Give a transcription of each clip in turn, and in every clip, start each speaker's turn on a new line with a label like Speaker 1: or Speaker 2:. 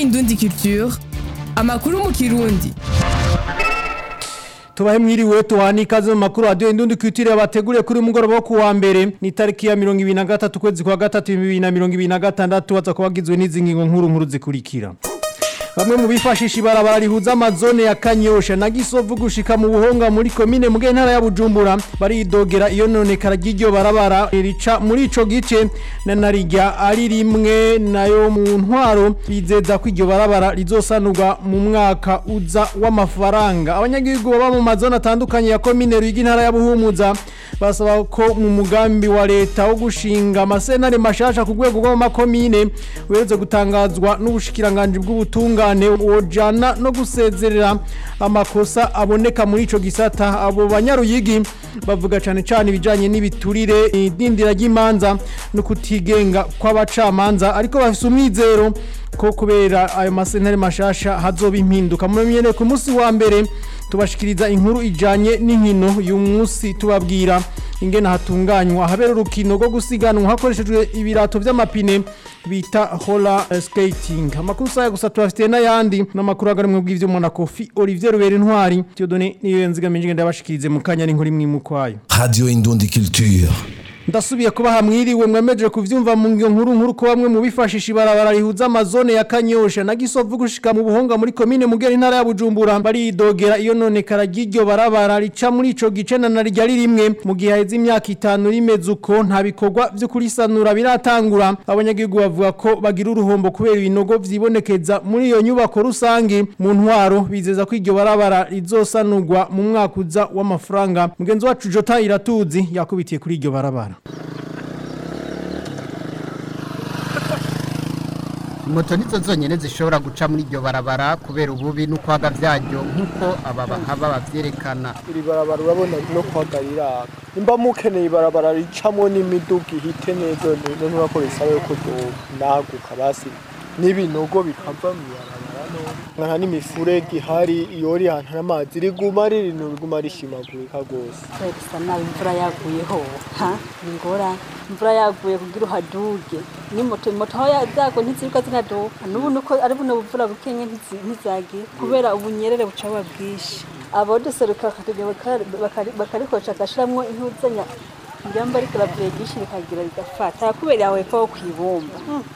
Speaker 1: Indundi Culture amakuru mu kirundi
Speaker 2: tubahe mwiriwe tuhani ikaze mu makuru radio indundi kwitire bateguriye kuri mugoroba wo kuwa mbere ni tariki ya 2023 kwezi kwa gatatu 2026 waza kubagizwe n'izi ngingo nkuru nkuru zikurikira Bamwe mu bifashisha ibarabara rihuza amazone ya Kanyosha na Gisovu gushika mu buhonga muri komine mu ntara ya Bujumbura baridogera iyo none karagiryo barabara rica muri ico gice na narijya ari rimwe nayo mu ntwaro bizeza ko iryo barabara rizosanurwa mu mwaka uza w'amafaranga abanyagihugu baba mu mazone atandukanye ya komine Ruyigi ntara ya Buhumuza basaba ko mu mugambi wa leta wo gushinga amasenare mashasha ku rwego rw'amakomine weretse gutangazwa n'ubushikiranganje bw'ubutunga ubutungane wojana no gusezerera amakosa aboneka muri ico gisata abo banyaruyigi bavuga cyane cyane ibijanye n'ibiturire idindira ry'imanza no kutigenga kw'abacamanza ariko bafise umwizero ko kubera ayo masentare mashasha hazoba impinduka mumenyere ku munsi wa mbere tubashikiriza inkuru ijanye n'inkino uyu munsi tubabwira ingene hatunganywa habera urukino rwo gusiganwa hakoreshejwe ibirato vy'amapine bita hola skating amakuru saya gusa tubafitiye n'ayandi n'amakuru agarimwe bw'ivyo na Kofi Olivier Rubera intwari Theodone niyo nzigamije ndabashikirize mu kanya n'inkuru imwe mu kwayo
Speaker 3: Radio Indundi Culture
Speaker 2: ndasubiye kuba hamwiriwe mwemeje kuvyumva mu ngiyo nkuru nkuru ko bamwe mu bifashisha ibarabara rihuza amazone ya Kanyosha na Gisovu gushika mu buhonga muri komine Mugera intara ya Bujumbura baridogera iyo none karagiryo barabara rica muri ico gice na narijya rimwe mu gihe heze imyaka itanu rimeze uko nta bikorwa vyo kurisanura biratangura abanyagihugu bavuga ko bagira uruhombo kubera ibinogo vyibonekeza muri iyo nyubako rusange mu ntwaro bizeza ko iryo barabara rizosanurwa mu mwaka uza w'amafaranga mugenzi wacu Jota Iratuzi yakubitiye kuri iryo barabara
Speaker 4: moto nizo zonyine zishobora guca muri iryo barabara kubera ububi n'ukwaga byaryo nk'uko aba bahaba babyerekana
Speaker 5: iri barabara urabona no kwagarira nimba mukeneye ibarabara ricamo n'imiduga ihite neza none urakoresha yuko naguka basi n'ibinogo bikava mu ibarabara nka n'imifurege ihari iyo uri ahantu amazi riguma riri riguma rishimagurika rwose
Speaker 6: bisa nabi imvura yaguyeho ha ni ngora imvura yaguye kugira uhaduge ni moto moto aho zago ntiziruka zinaduka n'ubu nuko ari buno buvura bukenye ntizagira kubera ubunyerere buca buba bwinshi abaduseruka bakarikoresha agashiramwo intuzanya njyamba ariko ravyegisha rikagira rigafata kubera yawe ko kwibumba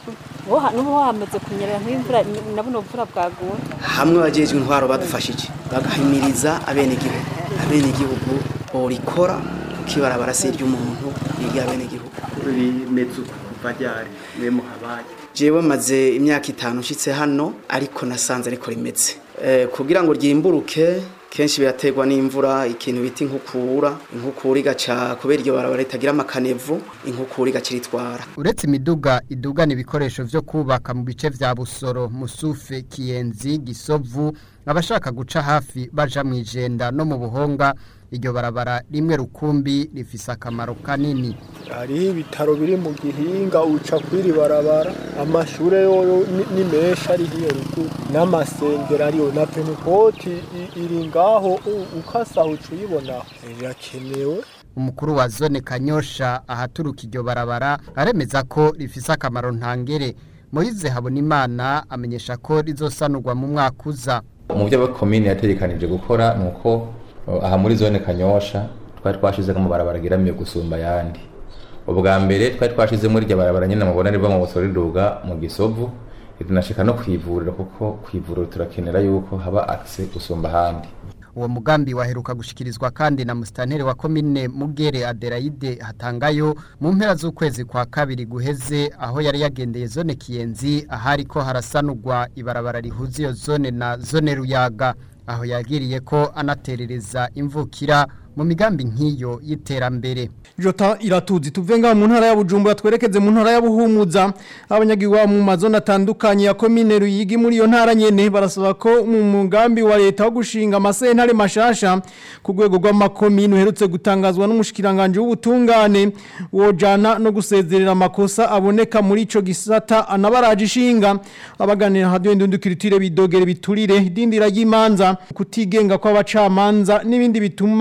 Speaker 6: nubu hameze kunyerera nk'imvura na buno buvura bwaguye
Speaker 7: hamwe abajejwe intwaro badufashije bagahimiriza abenegihugu abenegihugu borikora kuko ibarabara si iry'umuntu iry'abenegihugu
Speaker 8: rimeze uko kuva ryari mwe muhabaye
Speaker 7: jewe maze imyaka itanu nshitse hano ariko nasanze ariko rimeze kugira ngo ryimburuke kenshi biraterwa n'imvura ikintu bita inkukura inkukura igaca kubera iryo barabara ritagira amakanevu inkukura igaciritwara
Speaker 4: uretse imiduga idugana ibikoresho vyo kubaka mu bice vya busoro musufe kiyenzi gisovu abashaka guca hafi baja mu ijenda no mu buhonga iryo barabara rimwe rukumbi rifise akamaro kanini
Speaker 5: hariho ibitaro biri mu gihinga uca kwiri barabara amashure yoyo ni menshi ari hiyo ruguru n'amasengero ariyo na penukoti iri ngaho ukasa uca uyibonaho rirakenewe
Speaker 4: umukuru wa zone kanyosha ahaturuka iryo barabara aremeza ko rifise akamaro ntangere Moize Habonimana amenyesha ko rizosanurwa mu mwaka uza
Speaker 9: mu byo komine yategekanije gukora nuko aha muri zone kanyosha twari twashize mu barabara giramiye gusumba yandi ubwa mbere twari twashize muri iryo barabara nyine mubona riva mu busoro riduga mu gisovu rinashika no kwivuriro kuko kwivuriro turakenera yuko haba access gusumba ahandi
Speaker 4: uwo mugambi waheruka gushikirizwa kandi na musitanteri wa komine mugere adelaide hatangayo mu mpera z'ukwezi kwa kabiri guheze aho yari yagendeye zone kiyenzi ahari ko harasanurwa ibarabara rihuza iyo zone na zone ruyaga aho yagiriye ko anaterereza imvukira mu migambi nk'iyo y'iterambere
Speaker 2: Jota iratuzi tuve ngaho mu ntara ya Bujumbura twerekeze mu ntara ya Buhumuza abanyagihugu mu mazone atandukanye ya komine Ruyigi muri iyo ntara nyene barasaba ko mu mugambi wa leta wo gushinga amasentare mashasha ku rwego rw'amakomine uherutse gutangazwa n'umushikiranganje w'ubutungane wojana no gusezerera amakosa aboneka muri ico gisata anabaraje ishinga abaganira radio indundukirutire bidogere biturire dindira ry'imanza kutigenga kw'abacamanza n'ibindi bituma bad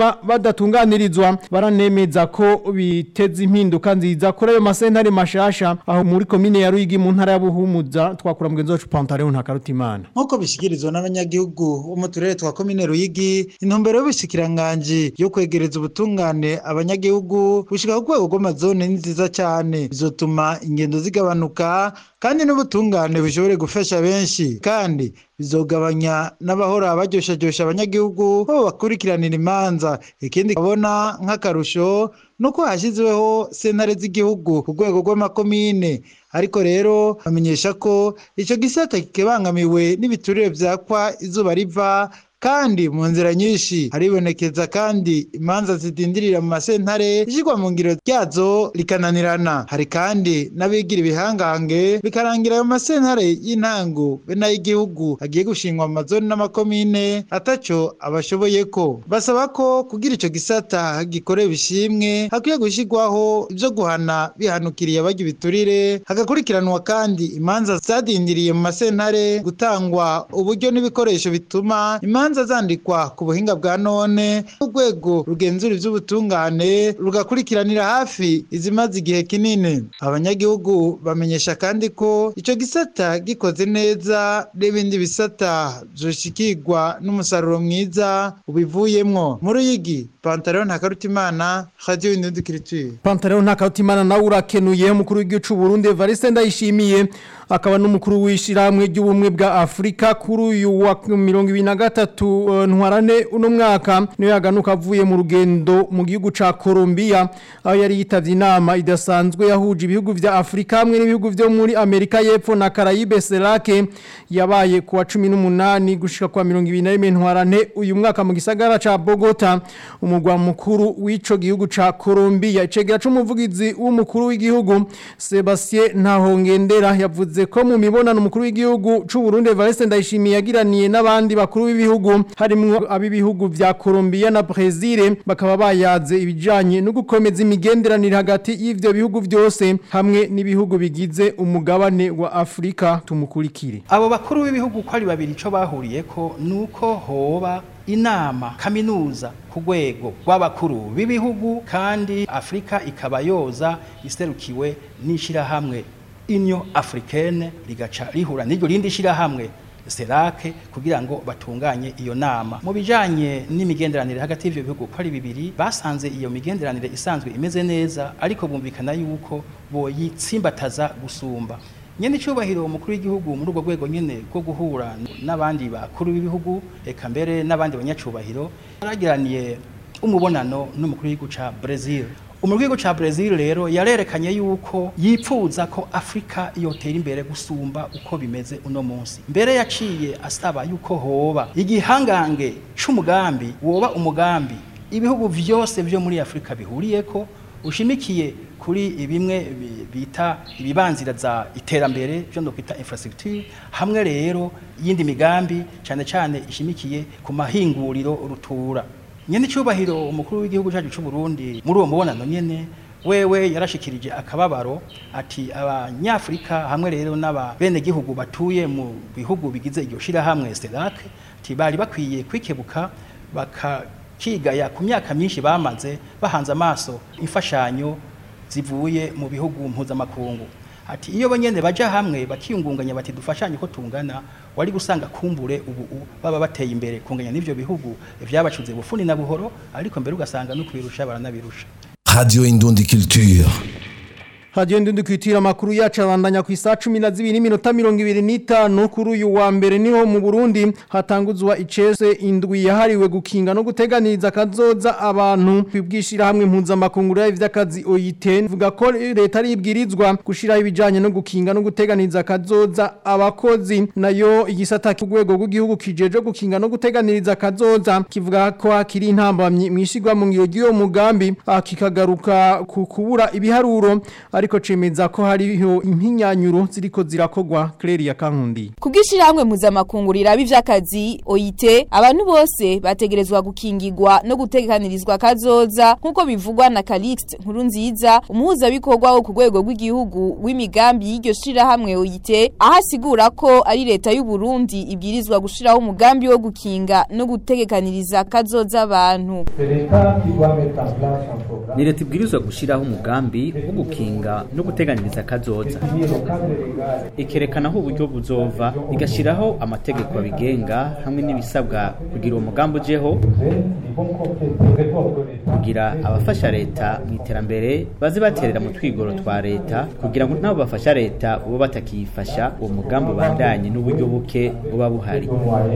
Speaker 2: badatunganirizwa baranemeza ko biteza impinduka nziza kuri ayo masentare mashasha aho muri komine ya Ruyigi mu ntara ya Buhumuza twakura mugenzi wacu Pantaleo ntakarutimana
Speaker 10: nk'uko bishikirizwa n'abanyagihugu bo mu turere twa komine Ruyigi intumbero y'ubushikiranganji yo kwegereza ubutungane abanyagihugu gushika ku rwego rw'amazone ni nziza cyane bizotuma ingendo zigabanuka kandi n'ubutungane bushobore gufasha benshi kandi bizogabanya n'abahora baryoshajyosha abanyagihugu bo bakurikiranira imanza ikindi kabona nk'akarusho nuko hashyizweho sentare z'igihugu ku rwego rw'amakomine ariko rero bamenyesha ko icyo gisata kikibangamiwe n'ibiturire byakwa izuba riva kandi mu nzira nyinshi haribonekeza kandi imanza zidindirira mu masentare ishyirwa mu ngiro ryazo rikananirana hari kandi n'abigira ibihangange bikarangira ayo masentare y'intango be n'ay'igihugu agiye gushingwa mu mazoni n'amakomine ataco abashoboye ko basaba ko kugira ico gisata gikore bishimwe hakwiye gushyirwaho ibyo guhana bihanukiriye abajya ibiturire hagakurikiranwa kandi imanza zadindiriye mu masentare gutangwa uburyo n'ibikoresho bituma imanza imanza zandikwa ku buhinga bwa none urwego rugenzura iby'ubutungane rugakurikiranira hafi izimaze igihe kinini abanyagihugu bamenyesha kandi ko icyo gisata gikoze neza n'ibindi bisata byoshikirwa n'umusaruro mwiza ubivuyemwo muri uyigi pantaro ntakarutimana radiyo indudikiriture
Speaker 2: Pantaleo ntakarutimana nawe urakenuye umukuru w'igihugu cy'u Burundi Evariste Ndayishimiye akaba n'umukuru w'ishiramwe ry'ubumwe bwa Afrika kuri uyu wa 2023 ntwarane uno mwaka niyo yaganuka avuye mu rugendo mu gihugu ca Colombia aho yari yitavye inama idasanzwe yahuje ibihugu vya Afrika hamwe n'ibihugu vyo muri Amerika y'Epfo na Caraïbe CELAC yabaye ku wa 18 gushika kwa 21 ntwarane uyu mwaka mu gisagara ca Bogota umugwa mukuru w'ico gihugu ca Colombia icegera c'umuvugizi w'umukuru w'igihugu Sebastien Ntahongendera yavuze ko mu mibonano umukuru w'igihugu c'u Burundi Evariste Ndayishimiye yagiraniye n'abandi bakuru b'ibihugu harimwo ab'ibihugu vya Colombia na Brazil bakaba bayaze ibijanye no gukomeza imigenderanire hagati y'ivyo bihugu vyose hamwe n'ibihugu bigize umugabane wa Afrika tumukurikire
Speaker 11: abo bakuru b'ibihugu ko ari babiri ico bahuriyeko nuko hoba inama kaminuza ku rwego rw'abakuru b'ibihugu kandi afurika ikaba yoza iserukiwe n'ishyirahamwe inyo africaine rigaca rihura n'iryo rindi shyirahamwe serake kugira ngo batunganye iyo nama mu bijanye n'imigenderanire hagati y'ivyo bihugu ko ari bibiri basanze iyo migenderanire isanzwe imeze neza ariko bumvikana yuko boyitsimbataza gusumba nyene icubahiro umukuru w'igihugu muri urwo rwego nyene rwo guhura n'abandi bakuru b'ibihugu eka mbere n'abandi banyacubahiro yaragiraniye umubonano n'umukuru w'igihugu ca Brazil umukuru w'igihugu ca Brazil rero yarerekanye yuko yipfuza ko Afrika yotera imbere gusumba uko bimeze uno munsi mbere yaciye asaba yuko hoba igihangange c'umugambi woba umugambi ibihugu vyose vyo muri Afrika bihuriyeko ushimikiye kuri bimwe bita ibibanzira za iterambere byo kwita infrastructure hamwe rero yindi migambi cyane cyane ishimikiye ku mahinguriro rutura nyene cyubahiro umukuru w'igihugu cyacu cy'u Burundi muri uwo mubonano nyene wewe yarashikirije akababaro ati abanyafrika hamwe rero n'aba bene gihugu batuye mu bihugu bigize iryo shira hamwe CELAC ati bari bakwiye kwikebuka bakakigaya ku myaka myinshi bamaze bahanze amaso imfashanyo zivuye mu bihugu mpuzamakungu ati iyo banyene baja hamwe bakiyungunganya bati dufashanye ko tungana wari gusanga kumbure ubu baba bateye imbere kunganya n'ivyo bihugu vyabacuze bufuni na buhoro ariko mbere ugasanga no kwirusha baranabirusha
Speaker 3: Radio Indundi Culture.
Speaker 2: Radio Ndundi kwitira makuru yacu abandanya ku isa 12 n'iminota 25 kuri uyu wa mbere niho mu Burundi hatanguzwa icese indwi yahariwe gukinga no guteganiriza kazoza abantu kwibwishira hamwe impunza makunguru y'ivyakazi OIT vuga ko leta ribwirizwa gushira ibijanye no gukinga no guteganiriza kazoza abakozi nayo igisata kugwego rw'igihugu kijeje gukinga no guteganiriza kazoza kivuga ko hakiri intambamyi mwishigwa mu ngiro ry'uwo mugambi akikagaruka ku kubura ibiharuro ariko cemeza ko hariho impinyanyuro ziriko zirakogwa Claire ya Kankundi
Speaker 12: Kubwishirahamwe mpuzamakungu riraba ivy'akazi OIT abantu bose bategerezwa gukingirwa no gutegekanirizwa kazoza nkuko bivugwa na Calixte Nkurunziza umuhuza bikorwa wo ku rwego rw'igihugu w'imigambi y'iryo shirahamwe OIT ahasigura ko ari leta y'u Burundi ibwirizwa gushiraho umugambi wo gukinga no gutegekaniriza kazoza abantu
Speaker 13: ni leta ibwirizwa gushyiraho umugambi wo gukinga no guteganiriza akazoza ikerekana aho uburyo buzova igashyiraho amategeko abigenga hamwe n'ibisabwa kugira uwo mugambi ujeho kugira abafasha leta mu iterambere baze baterera mu twigoro twa leta kugira ngo nabo bafasha leta ubo batakiyifasha uwo mugambi ubandanye n'uburyo buke buba buhari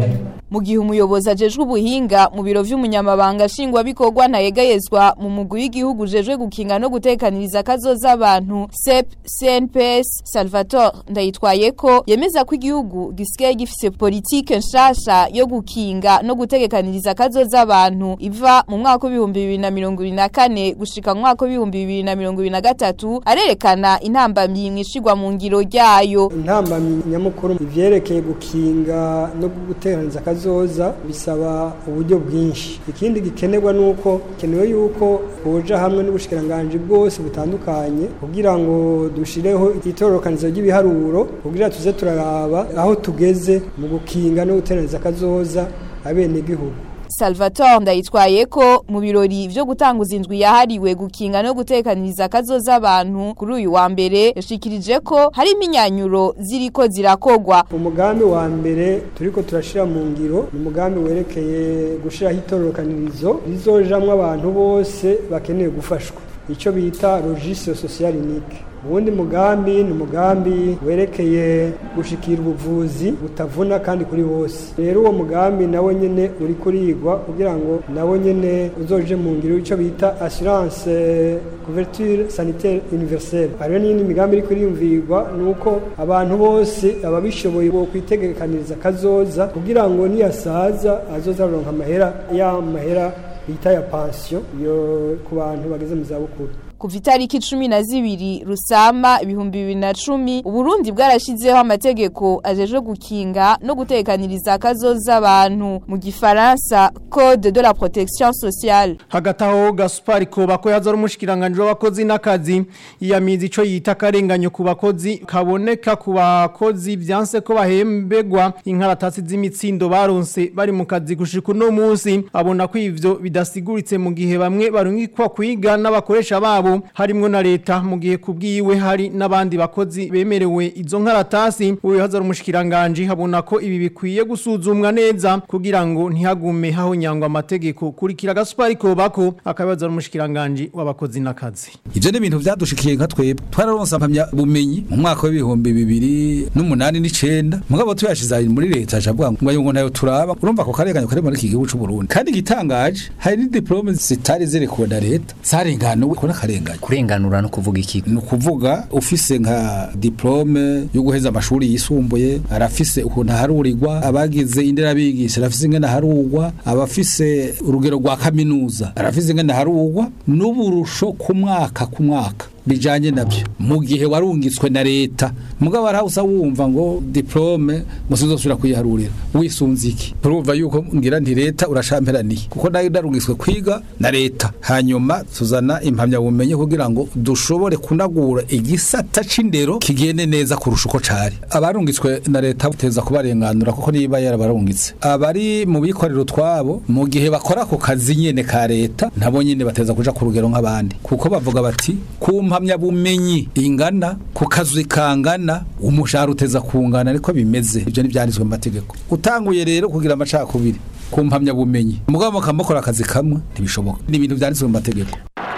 Speaker 12: mu gihe umuyobozi ajejwe ubuhinga mu biro vy'umunyamabanga nshingwabikorwa ntayegayezwa mu mugwi w'igihugu ujejwe gukinga no gutekaniriza kazoza abantu CEP CNPS Salvatore ndayitwaye ko yemeza ko igihugu gisigaye gifise politike nshasha yo gukinga no gutegekaniriza kazoza abantu iva mu mwaka w'ibihumbi bibiri na mirongo ibiri na kane gushika mu mwaka w'ibihumbi bibiri na mirongo ibiri na gatatu arerekana intambamyi mwishigwa mu ngiro ryayo
Speaker 5: intambamyi nyamukuru ivyerekeye gukinga no guteganiriza kazoza bisaba uburyo bwinshi ikindi gikenerwa nuko kenewe yuko boja hamwe n'ubushikiranganje bwose butandukanye kugira ngo dushireho itororokanizo ry'ibiharuro kugira tuze turaraba aho tugeze mu gukinga no guteraniriza kazoza abene gihugu
Speaker 12: Salvatore ndayitwaye ko mu birori vyo gutanguza indwi yahariwe gukinga no gutekaniriza kazoza abantu kuri uyu wa mbere yashikirije ko hari iminyanyuro ziriko zirakogwa
Speaker 5: umugambi wa mbere turiko turashira mu ngiro ni umugambi werekeye gushiraho itororokanirizo rizojamwo abantu bose bakeneye gufashwa ico bita registre social unique uwundi mugambi ni umugambi werekeye gushikira ubuvuzi butavuna kandi kuri bose rero uwo mugambi nawe nyene uri kurigwa kugira ngo nawe nyene uzoje mu ngiro ico bita assurance couverture sanitaire universelle hariho n'iyindi migambi iri kuriyumvirwa ni uko abantu bose ababishoboye bo kwitegekaniriza kazoza kugira ngo niyasaza azoza aronka amahera ya mahera bita ya pension yo ku bantu bageze mu zabukuru
Speaker 12: kuva itariki cumi na zibiri rusama ibihumbi bibiri na cumi uburundi bwarashizeho amategeko ajejwe gukinga no gutekaniriza akazoza abantu mu gifaransa code de la protection sociale
Speaker 2: hagati aho gasupari koba ko yazara umushikiranganje w'abakozi n'akazi yiyamiza ico yita akarenganyo ku bakozi kaboneka ku bakozi vyanse ko bahembegwa inkaratasi z'imitsindo baronse bari mu kazi gushika uno munsi abona ko ivyo bidasiguritse mu gihe bamwe barungikwa kwiga n'abakoresha babo harimwo na leta mu gihe kubwiwe hari n'abandi bakozi bemerewe izo nkaratasi uyu hazara umushikiranganje habona ko ibi bikwiye gusuzumwa neza kugira ngo ntihagume haho nyangwa amategeko kurikira gasupari kobako akabaza umushikiranganje w'abakozi n'akazi
Speaker 14: ivyo ni ibintu vyadushikiye nka twebwe twararonse ampamya bumenyi mu mwaka w'ibihumbi bibiri n'umunani n'icenda mugabo tuyashize muri leta acavuga ngo ngo nayo turaba urumva ko karenganyo kari muri iki gihugu c'u Burundi kandi gitangaje hari ni diplome zitari zirekuwe na leta zarenganuwe ko n'akarenganyo
Speaker 15: kurenganura no kuvuga iki
Speaker 14: ni ukuvuga ufise nka diplome yo guheza amashuri yisumbuye arafise ukuntu aharurirwa abagize inderabigisha arafise ingene aharurwa abafise urugero rwa kaminuza arafise ingene aharurwa n'uburusho ku mwaka ku mwaka bijanye navyo mu gihe warungitswe na leta mugabo arahausa wumva ngo diplome musuzosubira kuyiharurira wisunze iki urumva yuko ngira nti leta urashamperaniye kuko nayo narungitswe kwiga na leta hanyuma tuzana impamya bumenye kugira ngo dushobore kunagura igisata c'indero kigende neza kurusha uko cari abarungitswe na leta buteza kubarenganura kuko niba yarabarungitse abari mu bikorero twabo mu gihe bakora ako kazi nyene ka leta nabo nyene bateza kuja ku rugero nk'abandi kuko bavuga bati kumpa bumenyi ingana ku kazi kangana umushahara uteza kungana ariko bimeze ibyo ntibyanditswe mu mategeko utanguye rero kugira amacakubiri ku mpamyabumenyi mugabo mukamukora akazi kamwe ntibishoboka ni ibintu byanditswe mu mategeko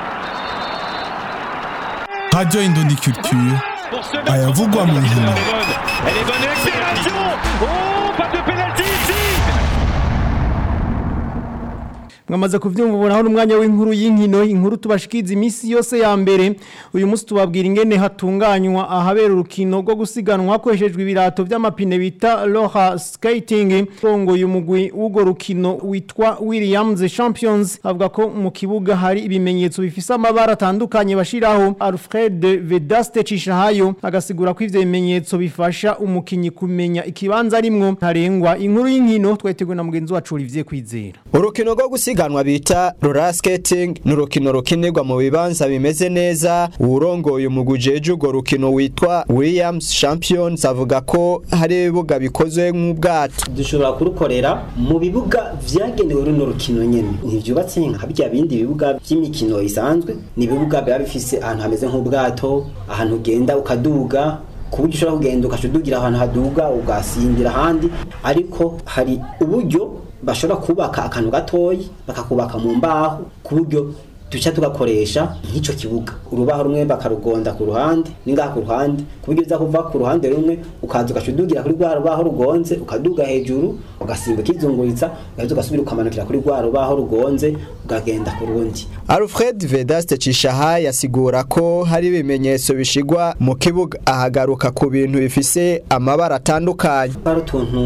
Speaker 16: Radio Indondi Culture ayavugwa mu nkino
Speaker 2: mwamaze kuvyumva ubonaho n'umwanya w'inkuru y'inkino inkuru tubashikiza imisi yose ya mbere uyu munsi tubabwira ingene hatunganywa ahabera urukino rwo gusiganwa hakoreshejwe ibirato vy'amapine bita roller skating rongo y'umugwi w'ugo rukino witwa Williams Champions avuga ko mu kibuga hari ibimenyetso bifise amabara atandukanye bashiraho Alfred Vedaste Cishahayo agasigura ko ivyo bimenyetso bifasha umukinyi kumenya ikibanza arimwo ntarengwa inkuru y'inkino tweteguwe na mugenzi wacu Olivier Kwizera
Speaker 15: urukino rwo gusiganwa bita roller skating ni urukino rukinirwa mu bibanza bimeze neza uwurongoye umuguje urwo rukino witwa Williams Champions avuga ko hari ibibuga bikozwe nk'ubwato
Speaker 17: dushobora kurukorera mu bibuga vyagenewe runo rukino nyene ntivyubatse nka bya bindi bibuga vy'imikino isanzwe ni ibibuga biba bifise ahantu hameze nk'ubwato ahantu ugenda ukaduga ku buryo ushobora kugenda ukacudugira ahantu haduga ugasingira ahandi ariko hari uburyo bashobora kubaka akantu gatoyi bakakubaka mu mbaho ku buryo duca tugakoresha nk'icyo kibuga urubaho rumwe bakarugonda ku ruhande n'ingaha ku ruhande ku buryo uza kuva ku ruhande rumwe ukaza ugacudugira kuri rwa rubaho rugonze ukaduga hejuru ugasimba ukizunguritsa ugahita ugasubira ukamanukira kuri rwa rubaho rugonze ukagenda ku rundi
Speaker 15: Alfred Vedaste Cishaha yasigura ko hari ibimenyetso bishigwa mu kibuga ahagaruka ku bintu bifise amabara atandukanye
Speaker 17: hari utuntu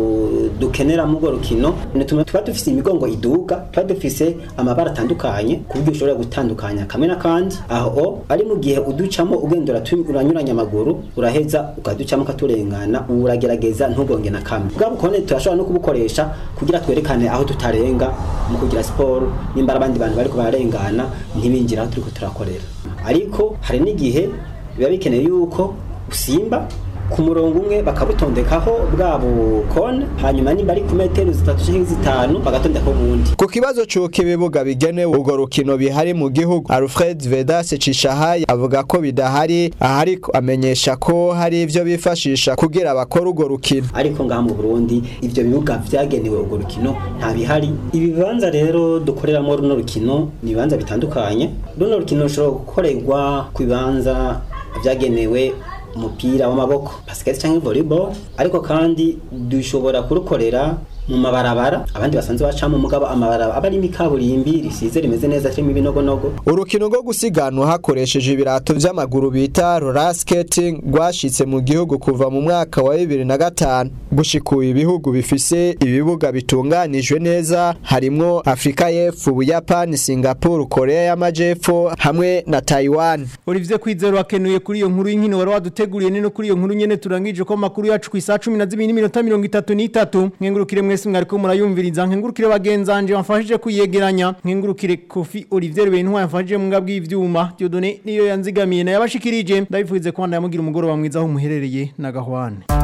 Speaker 17: dukenera mu rwo rukino nituma tuba dufise imigongo iduga tuba dufise amabara atandukanye ku buryo ushobora gutandukanya kamwe n'akandi aho ari mu gihe uducamo ugenda uranyuranya amaguru uraheza ukaducamo ukaturengana uragerageza ntugonge na kamwe bwa bukone turashobora no kubukoresha kugira twerekane aho tutarenga mu kugira siporo nimba abandi bantu bariko bararengana ntibinjira aho turiko turakorera ariko hari n'igihe biba bikeneye yuko usimba ku murongo umwe bakabutondekaho bwa bukone hanyuma nimba ari ku metero zitatu canke zitanu bagatondekaho ubundi
Speaker 15: ku kibazo c'uko ibibuga bigenewe urwo rukino bihari mu gihugu Alfred Vedas Cishahaye avuga ko bidahari ahariko amenyesha ko hari ivyo bifashisha kugira bakora urwo rukino
Speaker 17: ariko ngaha mu Burundi ivyo bibuga vyagenewe urwo rukino nta bihari ibibanza rero dukoreramo runo rukino ni ibibanza bitandukanye runo rukino rushobora gukorerwa ku bibanza vyagenewe umupira w'amaboko basket cyangwa volleyball ariko kandi dushobora kurukorera mu mabarabara abandi basanzwe bacamo mugabo amabarabara aba ari imikaburimbi risize rimeze neza kirimo ibinogonogo
Speaker 15: urukino rwo gusiganwa hakoresheje ibirato vy'amaguru bita roller skating rwashitse mu gihugu kuva mu mwaka wa 2005 gushikuye ibihugu bifise ibibuga bitunganijwe neza harimwo Afrika y'Epfo Buyapani Singapore Korea y'Amajepfo hamwe na Taiwan
Speaker 2: Olivier Kwizero akenuye kuri iyo nkuru y'inkino wari waduteguriye nino kuri iyo nkuru nyene turangije ko makuru yacu ku isa 12:33 nkengurukire mwese mwariko murayumviriza nkengurukire bagenzanje bamfashije kuyegeranya nkengurukire Kofi Olivier Bentwa yamfashije mu ngabwi ivyuma Dieudonné niyo yanzigamiye na yabashikirije ndabifuze ko ndayamugira umugoroba mwiza aho muherereye na gahwane